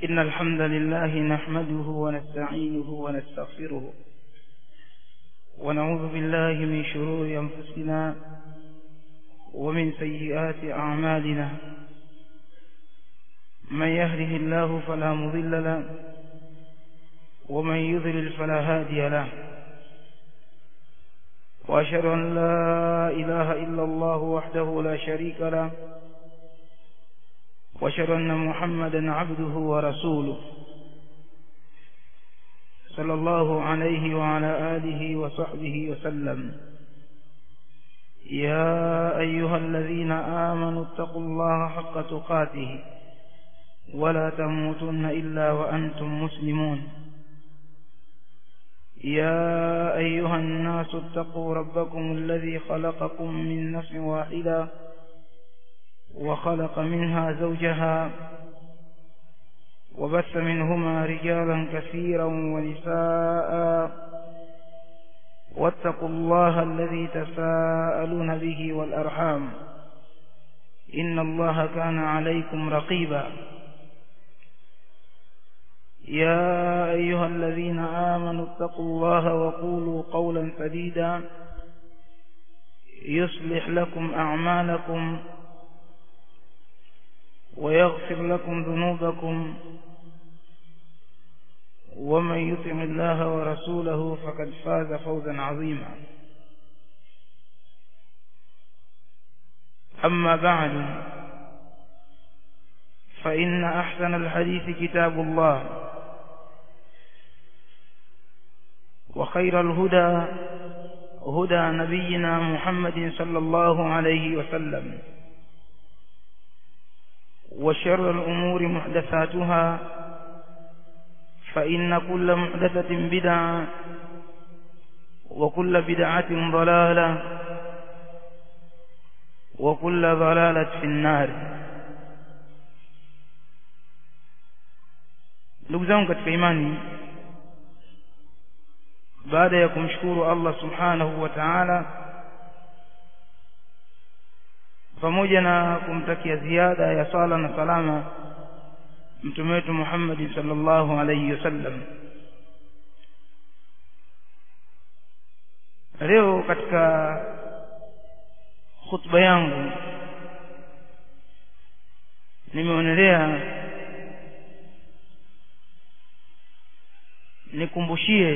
إن الحمد لله نحمده ونستعينه ونستغفره ونعوذ بالله من شرور أنفسنا ومن سيئات أعمالنا من يهده الله فلا مضل له ومن يضلل فلا هادي له وأشهد أن لا إله إلا الله وحده لا شريك له وأشهد أن محمدا عبده ورسوله صلى الله عليه وعلى آله وصحبه وسلم يا أيها الذين آمنوا اتقوا الله حق تقاته ولا تموتن إلا وأنتم مسلمون يا أيها الناس اتقوا ربكم الذي خلقكم من نفس واحدة وخلق منها زوجها وبث منهما رجالا كثيرا ونساء واتقوا الله الذي تساءلون به والأرحام إن الله كان عليكم رقيبا يا أيها الذين آمنوا اتقوا الله وقولوا قولا سديدا يصلح لكم أعمالكم ويغفر لكم ذنوبكم ومن يطع الله ورسوله فقد فاز فوزا عظيما أما بعد فإن أحسن الحديث كتاب الله وخير الهدى هدى نبينا محمد صلى الله عليه وسلم وشر الأمور محدثاتها فإن كل محدثة بدعة وكل بدعة ضلالة وكل ضلالة في النار ndugu zangu katika imani baada ya kumshukuru Allah subhanahu wa ta'ala pamoja na kumtakia ziada ya sala na salama mtume wetu Muhammad sallallahu alayhi wasallam leo katika khutba yangu nimeonelea nikumbushie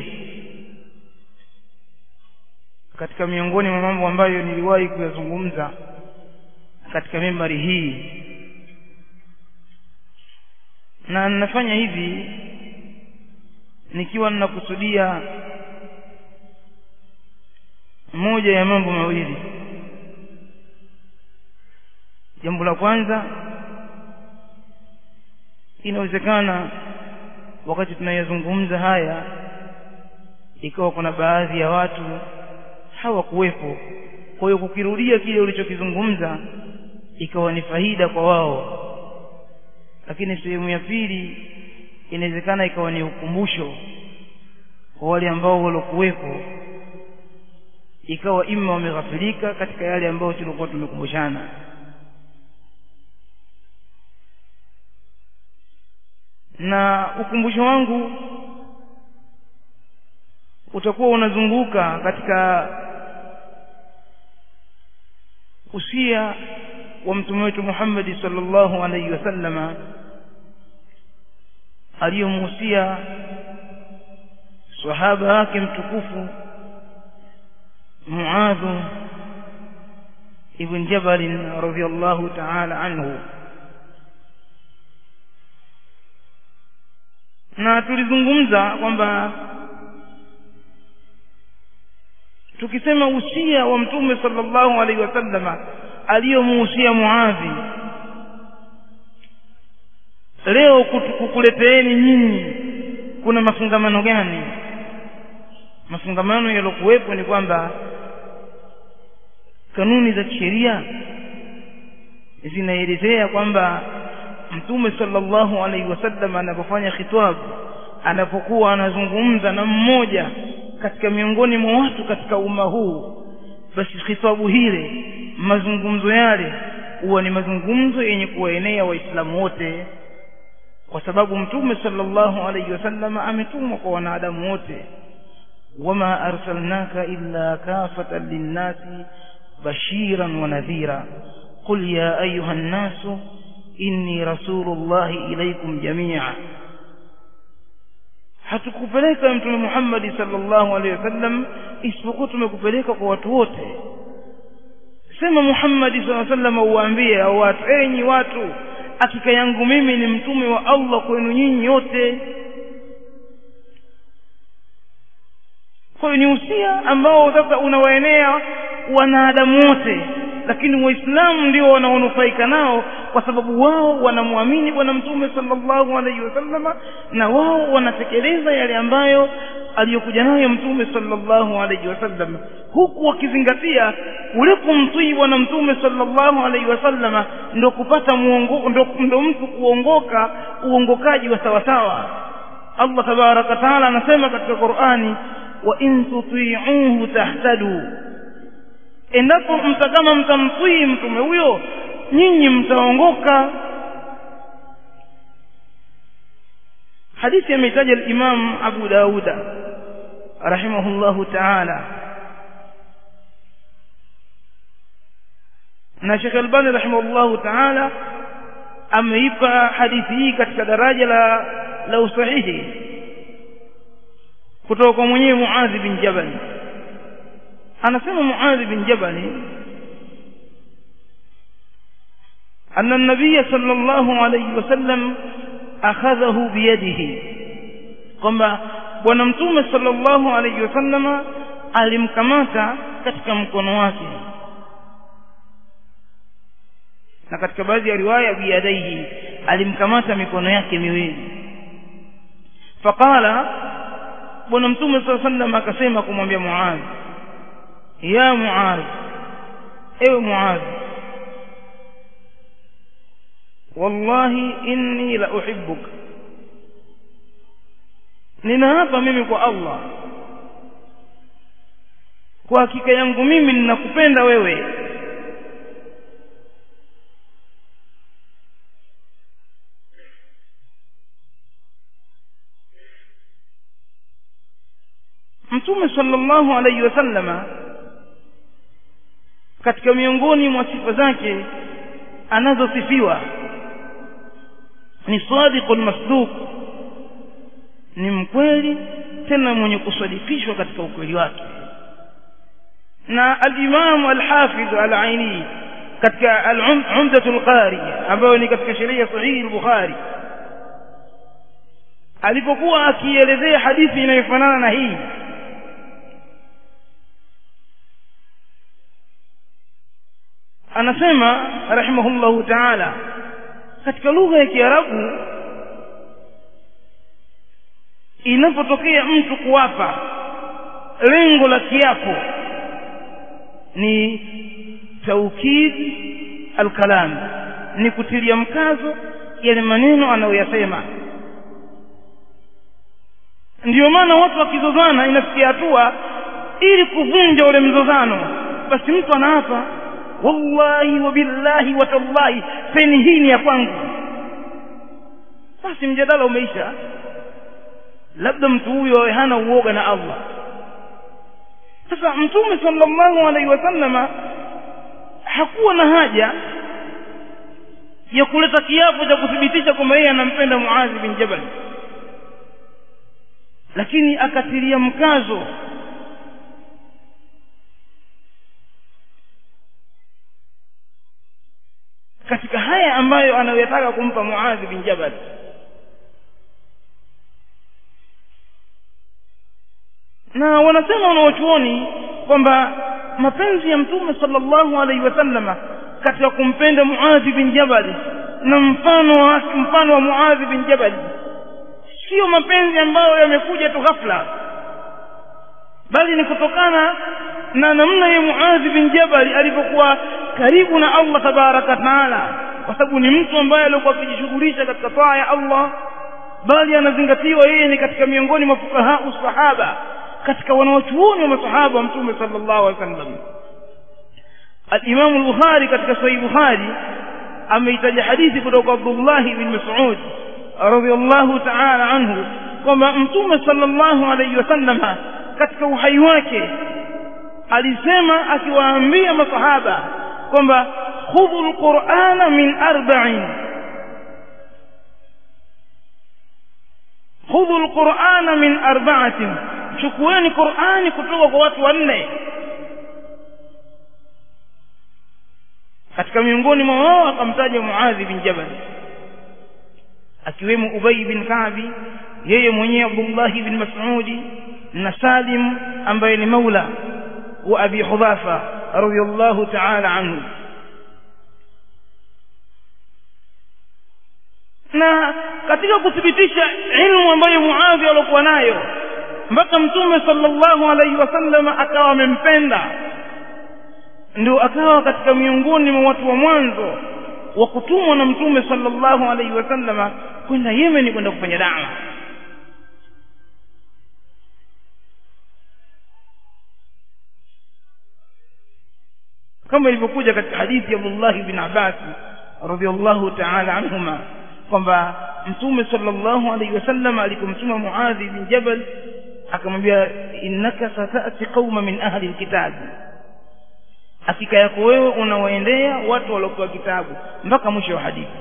katika miongoni mwa mambo ambayo niliwahi kuyazungumza katika mimbari hii na ninafanya hivi nikiwa ninakusudia moja ya mambo mawili jambo la kwanza inawezekana wakati tunayazungumza haya ikawa kuna baadhi ya watu hawakuwepo kwa hiyo kukirudia kile ulichokizungumza ikawa ni faida kwa wao lakini sehemu ya pili inawezekana ikawa ni ukumbusho kwa wale ambao waliokuwepo ikawa imma wameghafilika katika yale ambayo tulikuwa tumekumbushana na ukumbusho wangu utakuwa unazunguka katika usia wa mtume wetu Muhammad sallallahu alaihi wasallama aliyomuhusia sahaba wake mtukufu Muadh ibn Jabal radhiyallahu ta'ala anhu na tulizungumza kwamba tukisema usia wa mtume sallallahu alaihi wasallama aliyomuhusia Muadhi leo kukuleteeni nyinyi kuna mafungamano gani mafungamano yalokuwepo ni kwamba kanuni za kisheria zinaelezea kwamba mtume sallallahu alaihi wasallam anapofanya khitabu anapokuwa anazungumza na mmoja katika miongoni mwa watu katika umma huu basi khitabu hile mazungumzo yale huwa ni mazungumzo yenye kuwaenea waislamu wote kwa sababu mtume sallallahu alayhi wasallam ametumwa kwa wanadamu wote wama arsalnaka illa kafatan linnasi bashiran wa nadhira qul ya ayuha nnasu inni rasulullahi ilaykum jamia hatukupeleka mtume Muhammad sallallahu alaihi wasallam isipokuwa tumekupeleka kwa watu wote sema Muhammad sallallahu alaihi wasallam uwaambie au watu enyi watu hakika yangu mimi ni mtume wa Allah kwenu nyinyi wote kwa hiyo ni usia ambao sasa unawaenea wanadamu wote lakini waislamu ndio wanaonufaika nao kwa sababu wao wanamwamini bwana mtume sallallahu alaihi wasallama na wao wanatekeleza yale ambayo aliyokuja nayo mtume sallallahu alaihi wasallam huku wakizingatia ule kumtii bwana mtume sallallahu alaihi wasallama ndo kupata muongo ndo, ndo mtu kuongoka uongokaji wa sawasawa Allah tabaraka taala anasema katika Qur'ani wa in tuti'uhu tahtadu endapo mtakama mtamtii mtume huyo nyinyi mtaongoka hadithi ameitaja al-Imam Abu Dauda rahimahullahu ta'ala na Sheikh Albani rahimahullahu ta'ala ameipa hadithi hii katika daraja la la usahihi kutoka kwa mwenyewe Muadh bin Jabal anasema Muadh bin Jabal أن النبي صلى الله عليه وسلم أخذه بيده kwamba bwana mtume sallallahu alayhi wasallama alimkamata katika mkono wake na katika baadhi ya riwaya biyadaihi alimkamata mikono yake miwili faqala bwana mtume sallallahu alayhi wasallam akasema kumwambia Muadh ya Muadh ewe Muadh wallahi inni la uhibbuka ninaapa mimi kwa Allah kwa hakika yangu mimi ninakupenda wewe Mtume sallallahu alayhi wasallama katika miongoni mwa sifa zake anazosifiwa ni sadiqul masduq ni mkweli tena mwenye kusadikishwa katika ukweli wake na al-Imam al-Hafiz al-Aini katika al-Umdatul Qari ambayo ni katika sheria sahihi al-Bukhari alipokuwa akielezea hadithi inayofanana na hii anasema rahimahullahu ta'ala katika lugha ya Kiarabu inapotokea mtu kuwapa lengo la kiapo ni taukid alkalam ni kutilia mkazo yale maneno anayoyasema ndiyo maana watu wakizozana inafikia hatua ili kuvunja ule mzozano basi mtu anaapa wallahi wa billahi wa tallahi peni hii ni ya kwangu basi mjadala umeisha labda mtu huyo hana uoga na Allah sasa mtume sallallahu alaihi wasallama hakuwa na haja ya kuleta kiapo cha kuthibitisha kwamba yeye anampenda Muadh bin Jabal lakini akatilia mkazo katika haya ambayo anayotaka kumpa Muadh bin Jabal na wanasema wanaochuoni kwamba mapenzi ya mtume sallallahu alaihi wasallama katika kumpenda Muadh bin Jabal na mfano wa mfano wa Muadh bin Jabal sio mapenzi ambayo yamekuja tu ghafla bali ni kutokana na namna ya Muadh bin Jabal alipokuwa karibu na Allah tabaraka taala kwa sababu ni mtu ambaye alikuwa akijishughulisha katika taa ya Allah bali anazingatiwa yeye ni katika miongoni mwa fukaha sahaba katika wanaochuoni wa masahaba wa mtume sallallahu alaihi wasallam al-Imam al-Bukhari katika sahih Bukhari ameitaja hadithi kutoka Abdullah ibn Mas'ud radhiallahu ta'ala anhu kwamba mtume sallallahu alayhi wasallama katika uhai wake alisema akiwaambia masahaba kwamba khudhu alqur'ana min arba'in khudhu alqur'ana min arba'atin chukueni qur'ani kutoka kwa watu wanne katika miongoni mwa wao akamtaja Muadhi bin Jabal akiwemo Ubay bin Ka'bi yeye mwenyewe Abdullah bin Mas'udi na Salim ambaye ni maula wa Abi Hudhafa radhiyallahu ta'ala anhu na katika kuthibitisha ilmu ambayo Muadhi alikuwa nayo mpaka mtume sallallahu alaihi wasallam akawa amempenda ndio akawa katika miongoni mwa watu wa mwanzo wa kutumwa na mtume sallallahu alaihi wasallama kwenda Yemen kwenda kufanya dawa kama ilivyokuja katika hadithi ya Abdullah ibn Abbas radhiyallahu ta'ala anhuma kwamba mtume sallallahu alaihi wasallam alipomtuma Muadhi bin Jabal akamwambia innaka satati qauma min ahli alkitab hakika yako wewe unawaendea watu waliopewa kitabu mpaka mwisho wa hadithi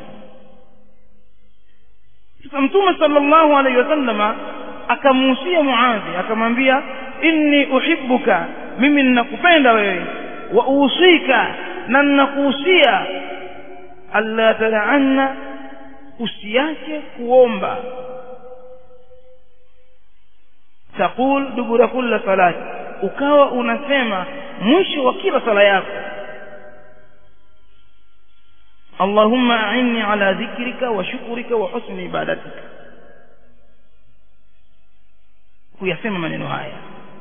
sasa mtume sallallahu alaihi wasallama akamuhusia Muadhi akamwambia inni uhibbuka mimi ninakupenda wewe wa usika na ninakuhusia alla tad'anna usiache kuomba taqul dubura kulla salati ukawa unasema mwisho wa kila sala yako Allahumma a'inni ala dhikrika wa shukrika wa husni ibadatika kuyasema maneno haya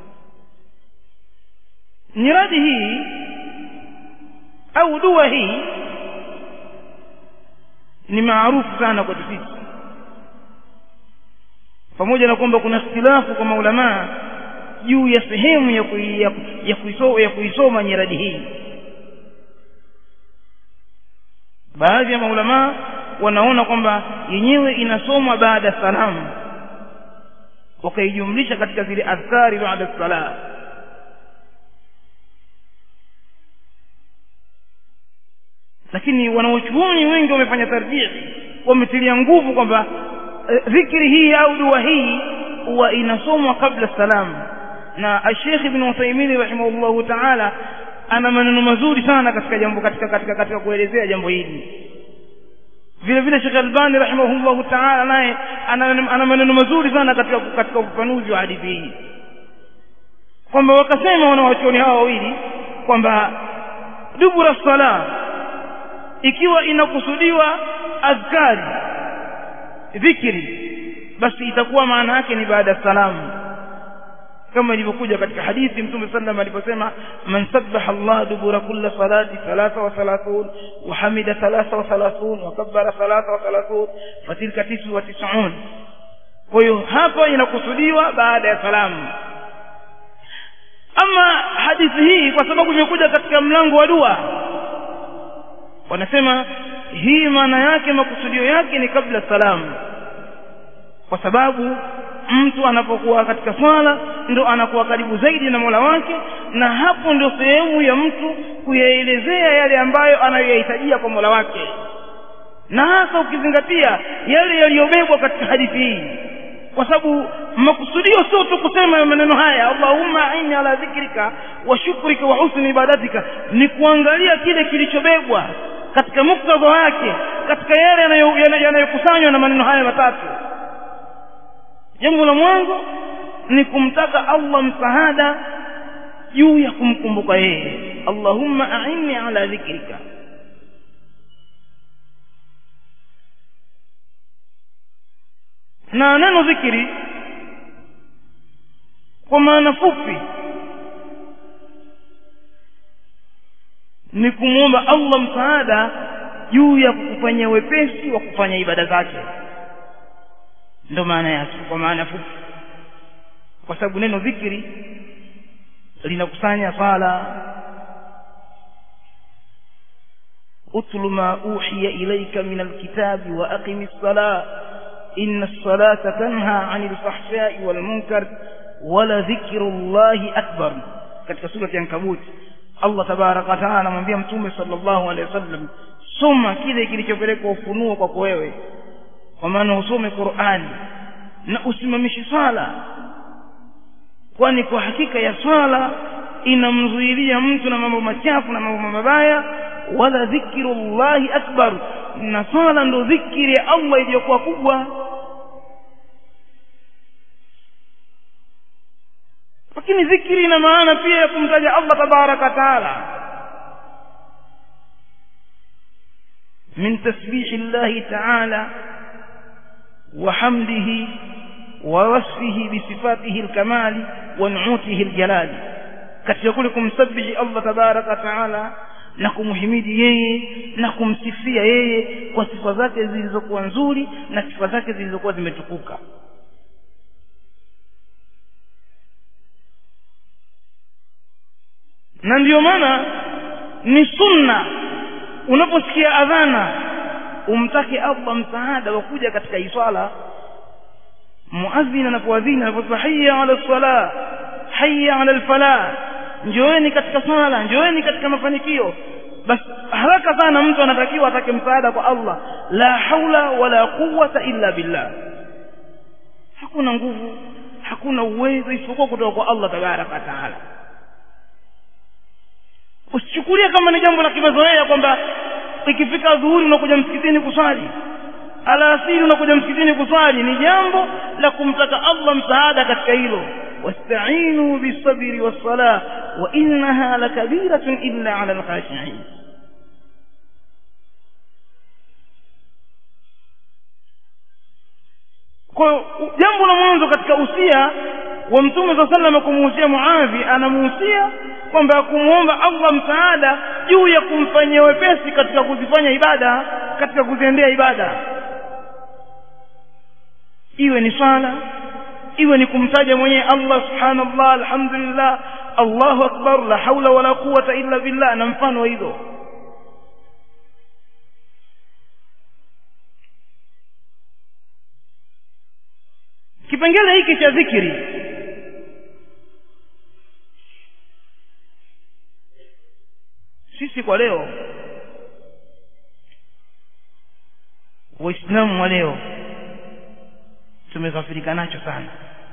nyiradi hii au dua hii ni maarufu sana kwa sisi pamoja na kwamba kuna ikhtilafu kwa maulamaa juu ya sehemu ya kui, ya, ya, kuisoma, ya kuisoma nyiradi hii baadhi ya maulamaa wanaona kwamba yenyewe inasomwa baada ya salamu wakaijumlisha katika zile adhkari baada salam lakini wanaochuoni wengi wamefanya tarjih wametilia nguvu kwamba dhikri hii au dua hii huwa inasomwa kabla salamu na Sheikh Ibn Uthaymeen rahimahullahu ta'ala ana maneno mazuri sana katika jambo katika katika katika kuelezea jambo hili vile vile Sheikh Albani rahimahullahu ta'ala naye ana, ana maneno mazuri sana katika katika ufafanuzi wa hadithi hii kwamba wakasema wanawachuoni hawa wawili kwamba dubura sala ikiwa inakusudiwa azkari dhikri basi itakuwa maana yake ni baada ya salamu kama ilivyokuja katika hadithi mtume sallam aliposema man sabbaha Allah dubura kulli salati 33 wa hamida 33 wa kabbara 33 fatilka 99 kwa hiyo hapa inakusudiwa baada ya salamu ama hadithi hii kwa sababu imekuja katika mlango wa dua wanasema hii maana yake makusudio yake ni kabla salamu kwa sababu mtu anapokuwa katika swala ndo anakuwa karibu zaidi na Mola wake na hapo ndio sehemu ya mtu kuyaelezea yale ambayo anayoyahitajia kwa Mola wake na hasa ukizingatia yale yaliyobebwa katika hadithi hii kwa sababu makusudio sio tu kusema maneno haya Allahumma aini ala dhikrika wa shukrika wa husni ibadatika ni kuangalia kile kilichobebwa katika muktadha wake katika yale yanayokusanywa na maneno haya matatu jambo la mwanzo ni kumtaka Allah msaada juu ya kumkumbuka yeye Allahumma a'inni ala dhikrika na neno dhikri kwa maana fupi ni kumwomba Allah msaada juu ya kukufanyia wepesi wa kufanya ibada zake ndo maana yake kwa maana fupi kwa sababu neno dhikri linakusanya sala utlu ma uhiya ilayka min alkitabi wa aqimis sala inna as-salata tanha 'anil fahsha'i wal munkar wala dhikrullahi akbar katika sura ya Ankabut Allah tabaraka wa taala anamwambia mtume sallallahu alaihi wasallam soma kile kilichopelekwa ufunuo kwako wewe kwa maana usome Qur'ani na usimamishi swala kwani kwa hakika ya swala inamzuilia mtu na mambo machafu na mambo mabaya wala dhikrullahi akbar na swala ndo dhikri ya Allah iliyokuwa kubwa lakini dhikri ina maana pia ya kumtaja Allah tabaraka taala min tasbihi llahi taala wa hamdihi wa wasfihi bi sifatihi alkamali wa nu'utihi aljalali katika kule kumsabihi Allah tabaraka taala na kumhimidi yeye na kumsifia yeye kwa sifa zake zilizokuwa nzuri na sifa zake zilizokuwa zimetukuka na ndiyo maana ni sunna unaposikia adhana umtake Allah msaada wa kuja katika iswala muadhin anapoadhini anaposema hayya ala sala hayya ala alfalah njoeni katika swala njoeni katika mafanikio basi haraka sana mtu anatakiwa atake msaada kwa Allah la haula wala quwwata illa billah hakuna nguvu hakuna uwezo isipokuwa kutoka kwa Allah tabaraka taala usichukulie kama ni jambo la kimazoea kwamba ikifika dhuhuri unakuja msikitini kuswali alasiri unakuja msikitini kuswali ni jambo la kumtaka Allah msaada katika hilo wasta'inu bisabri was-salah wa innaha lakabiratun illa 'ala al-khashi'in kwa jambo la mwanzo katika usia wa mtume saa sallam kumuhusia muadhi anamuhusia kwamba kumwomba allah msaada juu ya kumfanyia wepesi katika kuzifanya ibada katika kuziendea ibada iwe ni swala iwe ni kumtaja mwenyewe allah subhanallah alhamdulillah allahu akbar la haula wala quwata illa billah na mfano wa hilo kipengele hiki cha dhikri sisi kwa leo waislamu wa leo tumeghafirika nacho sana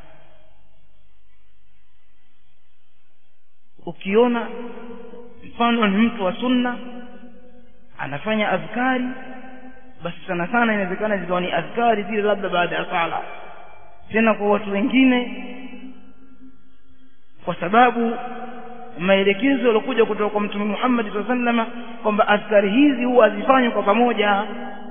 ukiona mfano ni mtu wa sunna anafanya adhkari basi sana sana inawezekana zikawa ni adhkari zile labda baada ya sala tena kwa watu wengine kwa sababu maelekezo yaliokuja kutoka kwa mtume Muhammad sallallahu alaihi wasallam kwamba askari hizi huwa hazifanywi kwa pamoja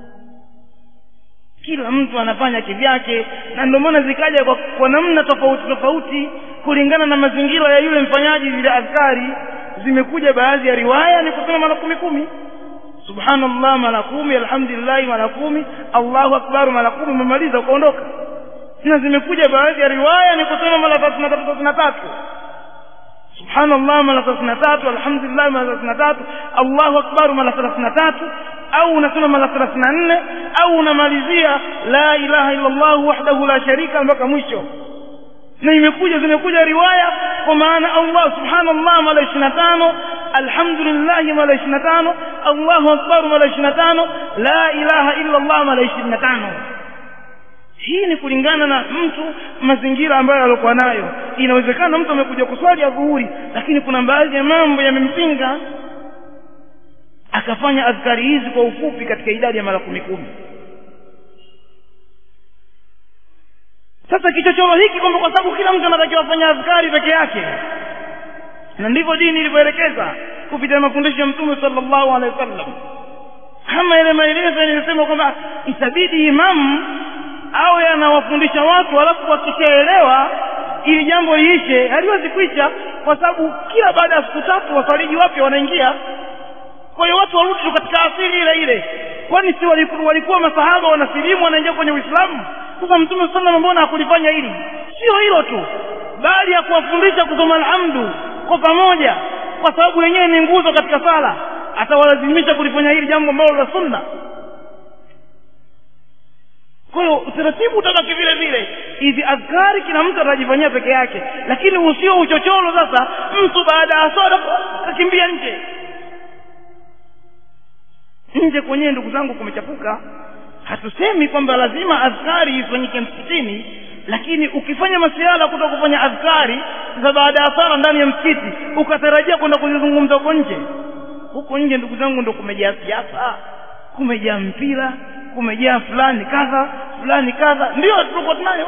kila mtu anafanya kivyake na ndio maana zikaja kwa, kwa namna tofauti tofauti kulingana na mazingira ya yule mfanyaji zile askari zimekuja baadhi ya riwaya ni kusema mara kumi kumi subhanallah mara kumi alhamdulillah mara kumi allahu akbar mara kumi umemaliza ukaondoka na zimekuja baadhi ya riwaya ni kusema mara thelathini na tatu thelathini na tatu subhanallah mara thelathini na tatu alhamdulillah mara thelathini na tatu allahu akbar mara thelathini na tatu au unasema mara thelathini na nne au unamalizia la ilaha illa allah wahdahu la sharika mpaka mwisho na imekuja zimekuja riwaya kwa maana allah subhanallah mara ishirini na tano alhamdulillah mara ishirini na tano allahu akbar mara ishirini na tano la ilaha illa allah mara ishirini na tano hii ni kulingana na mtu mazingira ambayo alikuwa nayo inawezekana mtu amekuja kuswali adhuhuri lakini kuna baadhi ya mambo yamempinga akafanya adhkari hizi kwa ufupi katika idadi ya mara kumi kumi sasa kichochoro hiki kwamba kwa sababu kila mtu anatakiwa afanya adhkari peke yake na ndivyo dini ilivyoelekeza kupitia mafundisho ya mtume sallallahu alaihi wasallam kama ile maelezo nilisema kwamba itabidi imamu awe anawafundisha watu alafu wakishaelewa ili jambo liishe haliwezi kuisha kwa sababu kila baada ya siku tatu wafariji wapya wanaingia kwa hiyo watu warudi tu katika asili ile ile kwani si walikuwa, walikuwa masahaba wanasilimu wanaingia kwenye uislamu sasa mtume sallam mbona hakulifanya hili sio hilo tu bali ya kuwafundisha kusoma alhamdu kwa pamoja kwa sababu yenyewe ni nguzo katika sala atawalazimisha kulifanya hili jambo ambalo la sunna kwa hiyo utaratibu utabaki vile vile hizi adhkari kila mtu atajifanyia peke yake lakini usio uchochoro sasa mtu baada ya swala kakimbia nje nje kwenyewe ndugu zangu kumechafuka hatusemi kwamba lazima adhkari ifanyike msikitini lakini ukifanya masiala kuto kufanya adhkari za baada ya sala ndani ya msikiti ukatarajia kwenda kuzizungumza huko nje huko nje ndugu zangu ndo kumejaa siasa kumejaa mpira kumejaa fulani kadha fulani kadha ndio tuko tunayo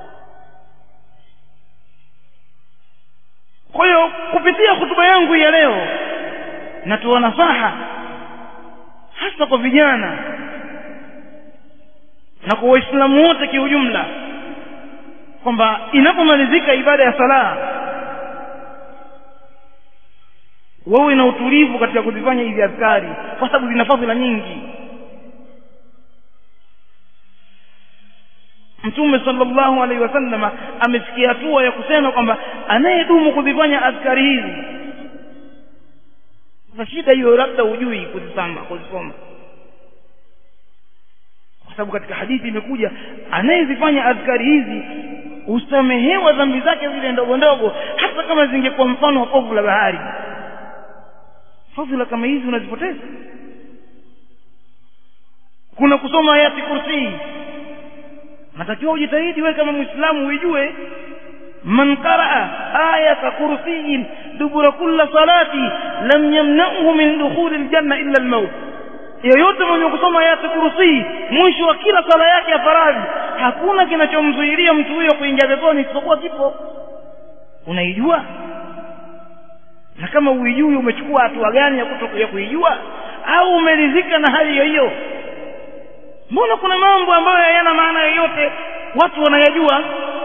kwa hiyo kupitia hutuba yangu ya leo natoa nasaha hasa kwa vijana na kwa waislamu wote kiujumla kwamba inapomalizika ibada ya sala wawe na utulivu katika kuzifanya hizi adhkari kwa sababu zina fadhila nyingi mtume sallallahu alaihi wasallam amefikia hatua ya kusema kwamba anayedumu kuzifanya adhkari hizi sasa shida hiyo labda hujui kuzisoma kuzisoma kwa sababu katika hadithi imekuja anayezifanya adhkari hizi husamehewa dhambi zake zile ndogo ndogo hata kama zingekuwa mfano wa povu la bahari fadhila kama hizi unazipoteza kuna kusoma ayati kursii natakiwa ujitahidi wewe kama muislamu uijue man qaraa ayata kursiyin dubura kulla salati lam yamna'hu min dukhuli aljanna illa almaut yeyote mwenye kusoma ayati kursi mwisho wa kila sala yake ya faradhi hakuna kinachomzuilia mtu huyo kuingia peponi isipokuwa kifo unaijua na kama uijui umechukua hatua gani ya kutoka ya kuijua au umeridhika na hali hiyo hiyo mbona kuna mambo ambayo hayana maana yoyote watu wanayajua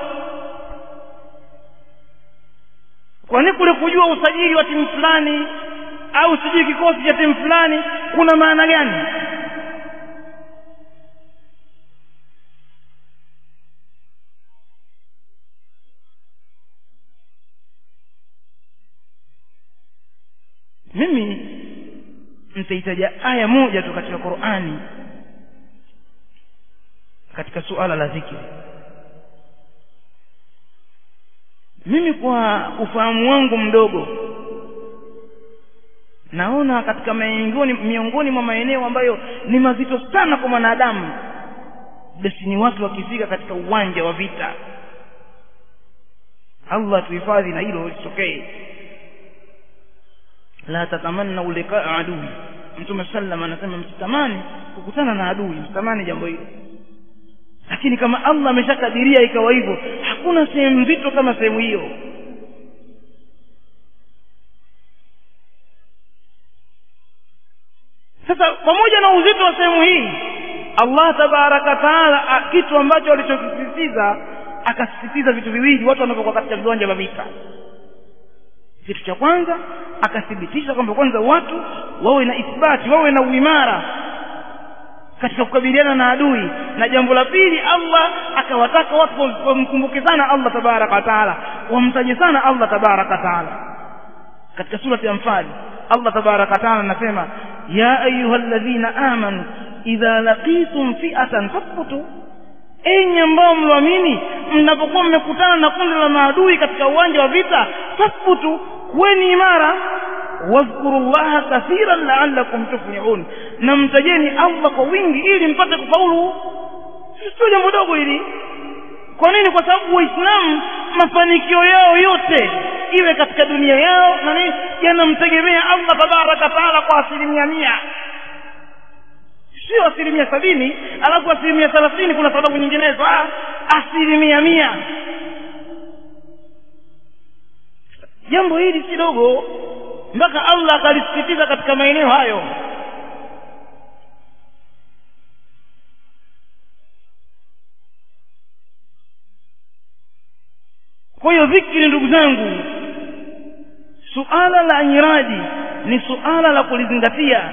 kwani kule kujua usajili wa timu fulani au sijui kikosi cha timu fulani kuna maana gani mimi nitaitaja aya moja tu katika Qur'ani katika suala la dhikri mimi kwa ufahamu wangu mdogo naona katika miongoni miongoni mwa maeneo ambayo ni mazito sana kwa mwanadamu basi ni watu wakifika katika uwanja wa vita Allah tuhifadhi na hilo lisitokee la tatamanna liqaa adui mtume sallam anasema msitamani kukutana na adui msitamani jambo hilo lakini kama Allah ameshakadiria ikawa hivyo hakuna sehemu nzito kama sehemu hiyo sasa pamoja na uzito wa sehemu hii Allah tabaraka taala kitu ambacho alichokisisitiza akasisitiza vitu viwili watu wanapokuwa katika viwanja vya vita kitu cha kwanza akathibitisha kwamba kwanza watu wawe na ithbati wawe na uimara katika kukabiliana na adui na jambo la pili Allah akawataka watu wamkumbuke sana Allah tabaraka taala wamtaje sana Allah tabaraka taala katika surati ya Anfal Allah tabaraka taala anasema ya ayyuhalladhina amanu idha laqitum fi'atan fathbutu enyi ambao mloamini mnapokuwa mmekutana na kundi la maadui katika uwanja wa vita fathbutu kuweni imara wadhkuru llaha kathiran la'allakum tuflihun na mtajeni Allah kwa wingi ili mpate kufaulu sio jambo dogo hili kwa nini kwa sababu waislamu mafanikio yao yote iwe katika dunia yao na nini yanamtegemea Allah tabaraka taala kwa asilimia mia sio asilimia sabini alafu asilimia thelathini kuna sababu nyinginezo ah, asilimia mia jambo hili si dogo mpaka Allah akalisisitiza katika maeneo hayo kwa hiyo dhikri ndugu zangu suala la nyiraji ni suala la kulizingatia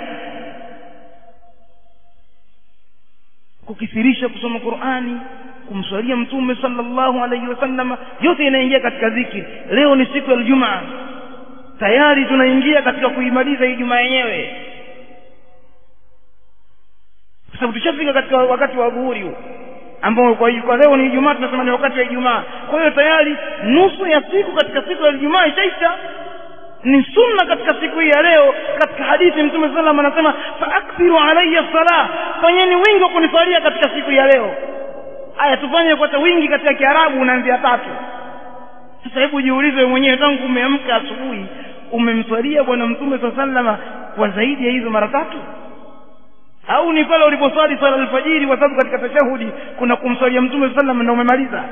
kukithirisha kusoma Qur'ani kumswalia mtume sallallahu alaihi wasallam yote inaingia katika dhikri leo ni siku ya Ijumaa tayari tunaingia katika kuimaliza Ijumaa yenyewe kwa sababu tushafika katika wakati wa dhuhuri huu ambao kwa, kwa leo ni Ijumaa tunasema ni wakati wa Ijumaa kwa hiyo tayari nusu ya siku katika siku ya Ijumaa ishaisha ni sunna katika siku hii ya leo katika hadithi mtume sallam anasema faakthiru alayya salah fanyeni wingi wa kunisalia katika siku ya leo aya tufanye kwa wingi katika kiarabu unaanzia tatu sasa hebu jiulize wewe mwenyewe tangu umeamka asubuhi umemswalia bwana mtume saa sallama kwa zaidi ya hizo mara tatu au ni pale uliposwali swala alfajiri kwa sababu katika tashahudi kuna kumswalia mtume sallam na umemaliza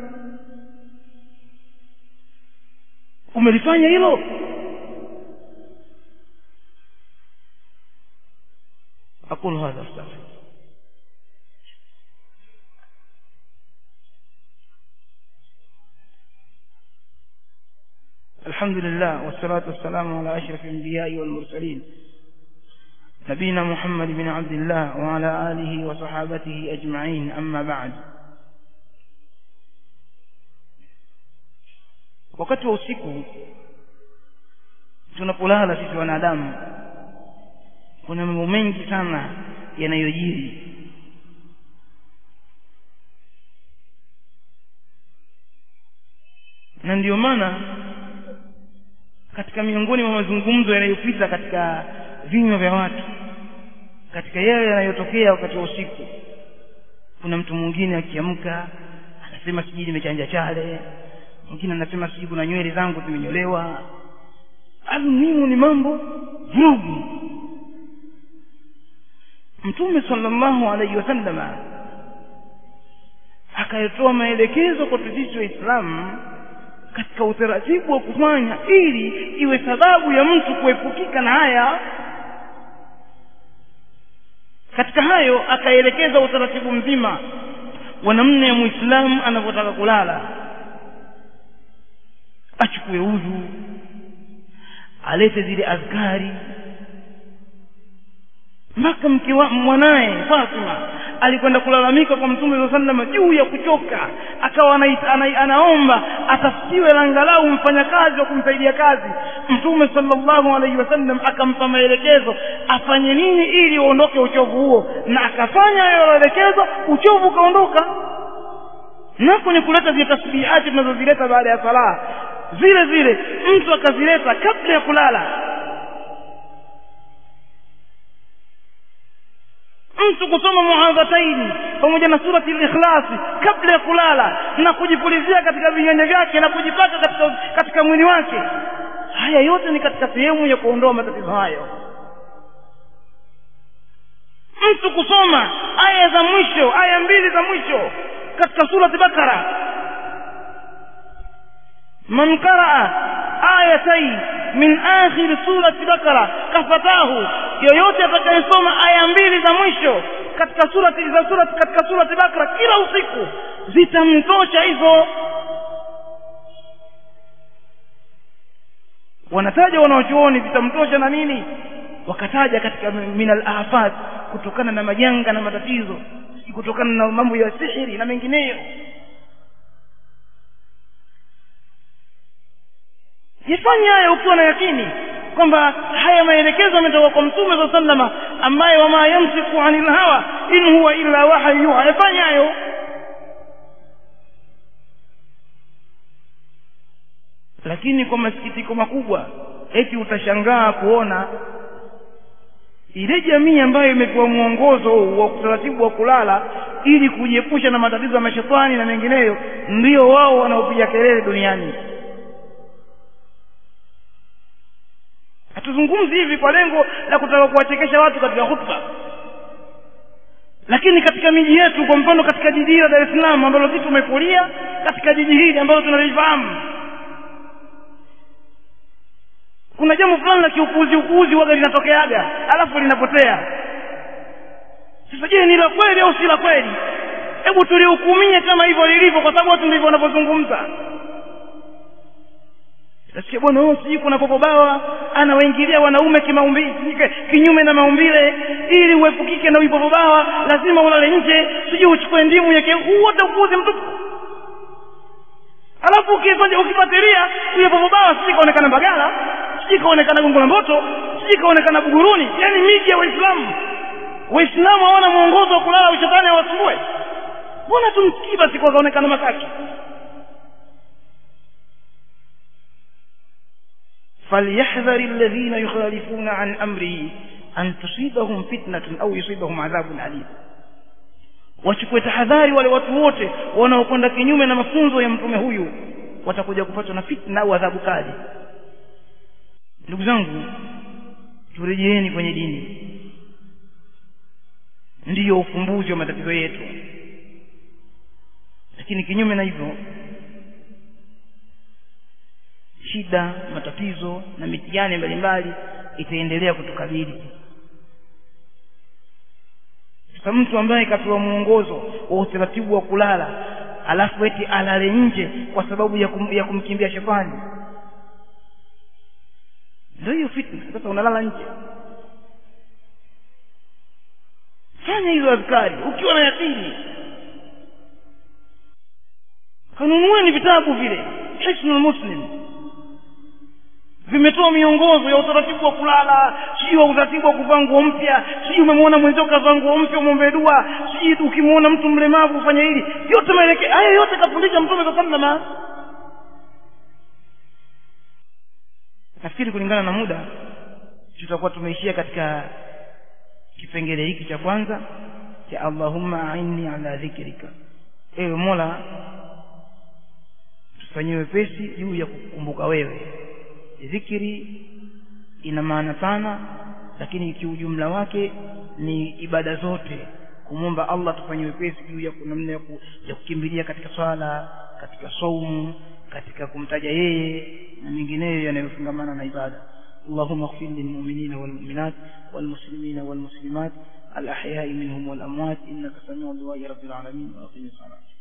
umelifanya hilo أقول هذا أستغفر الحمد لله والصلاة والسلام على أشرف الأنبياء والمرسلين نبينا محمد بن عبد الله وعلى آله وصحابته أجمعين أما بعد wakati wa usiku tunapolala sisi wanadamu kuna mambo mengi sana yanayojiri na ndiyo maana katika miongoni mwa mazungumzo yanayopita katika vinywa vya watu katika yale yanayotokea wakati wa usiku kuna mtu mwingine akiamka anasema sijui nimechanja chale mwingine anasema sijui kuna nywele zangu zimenyolewa almuhimu ni mambo vurugu mtume sallallahu alaihi wasallama akayatoa maelekezo kwa sisi waislamu katika utaratibu wa kufanya ili iwe sababu ya mtu kuepukika na haya katika hayo akaelekeza utaratibu mzima wa namna ya muislamu anavyotaka kulala achukue udhu alete zile azkari mpaka mke wa mwanaye Fatima alikwenda kulalamika kwa mtume saa sallam juu ya kuchoka akawa anaita, ana, anaomba atafutiwe angalau mfanyakazi wa kumsaidia kazi mtume sallallahu alaihi wasallam akampa maelekezo afanye nini ili uondoke uchovu huo na akafanya hayo maelekezo uchovu ukaondoka nako ni kuleta zile tasbihati tunazozileta baada ya sala zile zile mtu akazileta kabla ya kulala mtu kusoma muadhataini pamoja na surati al-ikhlasi kabla ya kulala na kujipulizia katika viganja vyake na kujipaka katika, katika mwili wake haya yote ni katika sehemu ya kuondoa matatizo hayo mtu kusoma aya za mwisho aya mbili za mwisho katika surati bakara man qaraa ayatai min akhir surati bakara kafatahu yoyote atakayesoma aya mbili za mwisho katika surati za surati katika surati bakara kila usiku zitamtosha hizo wanataja wanaochuoni zitamtosha na nini wakataja katika minal afat kutokana na majanga na matatizo kutokana na mambo ya sihiri na mengineyo jifanye haya ukiwa na yakini kwamba haya maelekezo yametoka kwa mtume saa sallama ambaye wama yamsiku anil hawa in huwa illa wahyu yuha yafanye hayo lakini kwa masikitiko makubwa eti utashangaa kuona ile jamii ambayo imepewa mwongozo wa utaratibu wa kulala ili kujiepusha na matatizo ya mashetani na mengineyo ndio wao wanaopiga kelele duniani hatuzungumzi hivi kwa lengo la kutaka kuwachekesha watu katika hutuba lakini katika miji yetu kwa mfano katika jiji la Dar es Salaam ambalo sisi tumekulia katika jiji hili ambalo tunalifahamu kuna jambo fulani la kiupuuzi upuuzi waga linatokeaga alafu linapotea sasa je ni la kweli au si la kweli hebu tulihukumie kama hivyo lilivyo kwa sababu watu ndivyo wanavyozungumza nasikia bwana huyo sijui kuna popo bawa anawaingilia wanaume kimaumbile kinyume na maumbile ili uepukike na uipopo bawa lazima ulale nje sijui uchukue ndimu yake wote upuuzi mtupu alafu ukifatilia huyo popo bawa sijui kaonekana Mbagala sijui kaonekana Gongo la Mboto sijui kaonekana Buguruni yani miji ya Waislamu Waislamu hawana mwongozo wa kulala ushetani hawasumbue mbona tumsikii basi kwa kaonekana masaki فليحذر الذين يخالفون عن أمره أن تصيبهم فتنة أو يصيبهم عذاب أليم wachukue tahadhari wale watu wote wanaokwenda kinyume na mafunzo ya mtume huyu watakuja kupatwa na fitna au adhabu kali ndugu zangu turejeeni kwenye dini ndiyo ufumbuzi wa matatizo yetu lakini kinyume na hivyo shida matatizo na mitihani mbalimbali itaendelea kutukabili sasa mtu ambaye kapewa mwongozo wa utaratibu wa kulala alafu eti alale nje kwa sababu ya, kum, ya kumkimbia shetani ndio hiyo fitna sasa unalala nje fanya hizo azkari ukiwa na yakini kanunueni vitabu vile hisnul muslim vimetoa miongozo ya utaratibu wa kulala sijui wa utaratibu wa kuvaa nguo mpya sijui umemwona mwenzio kavaa nguo mpya umwombee dua sijui ukimwona mtu mlemavu ufanye hili yote maeleke haya yote kafundisha mtume saa salama nafikiri kulingana na muda tutakuwa tumeishia katika kipengele hiki cha kwanza cha allahumma ainni ala dhikrika ewe mola tufanyie wepesi juu ya kukumbuka wewe dhikri ina maana pana lakini kiujumla wake ni ibada zote kumwomba allah tufanye wepesi juu ya namna ya, ku, ya kukimbilia katika swala katika saumu katika kumtaja yeye na mengineyo yanayofungamana na ibada اللهم اغفر للمؤمنين والمؤمنات والمسلمين والمسلمات الأحياء منهم والأموات إنك سميع دعاء رب العالمين وأقم الصلاة